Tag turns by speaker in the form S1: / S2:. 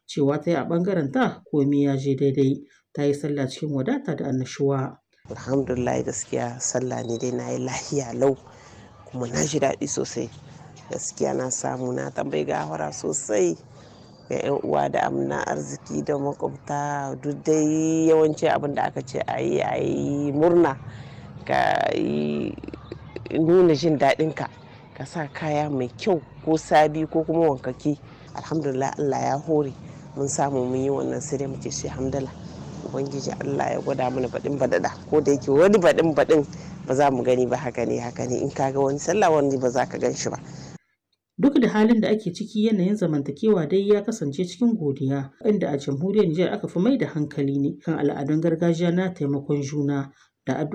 S1: cewa ta yi a ɓangaren ta komai ya je daidai ta yi sallah cikin wadata da annashuwa.
S2: alhamdulillah gaskiya sallah ne dai na yi lahiya lau kuma na ji daɗi sosai gaskiya na samu na tambayi gafara sosai ga 'yan uwa da amina arziki da makwabta duk dai yawanci abin da aka ce a yi a yi murna ka yi nuna jin daɗinka ka sa kaya mai kyau ko sabi ko kuma wankaki alhamdulillah allah ya hore mun samu mun yi wannan sai dai muke shi hamdala ubangiji allah ya gwada mana baɗin baɗaɗa ko da yake wani baɗin baɗin ba za mu gani ba haka ne haka ne in ka ga wani sallah wani ba za ka gan shi ba
S1: Duk da halin da ake ciki yanayin zamantakewa dai ya kasance cikin godiya inda a jamhuriyar Nijar aka fi mai da hankali ne kan al'adun gargajiya na taimakon juna da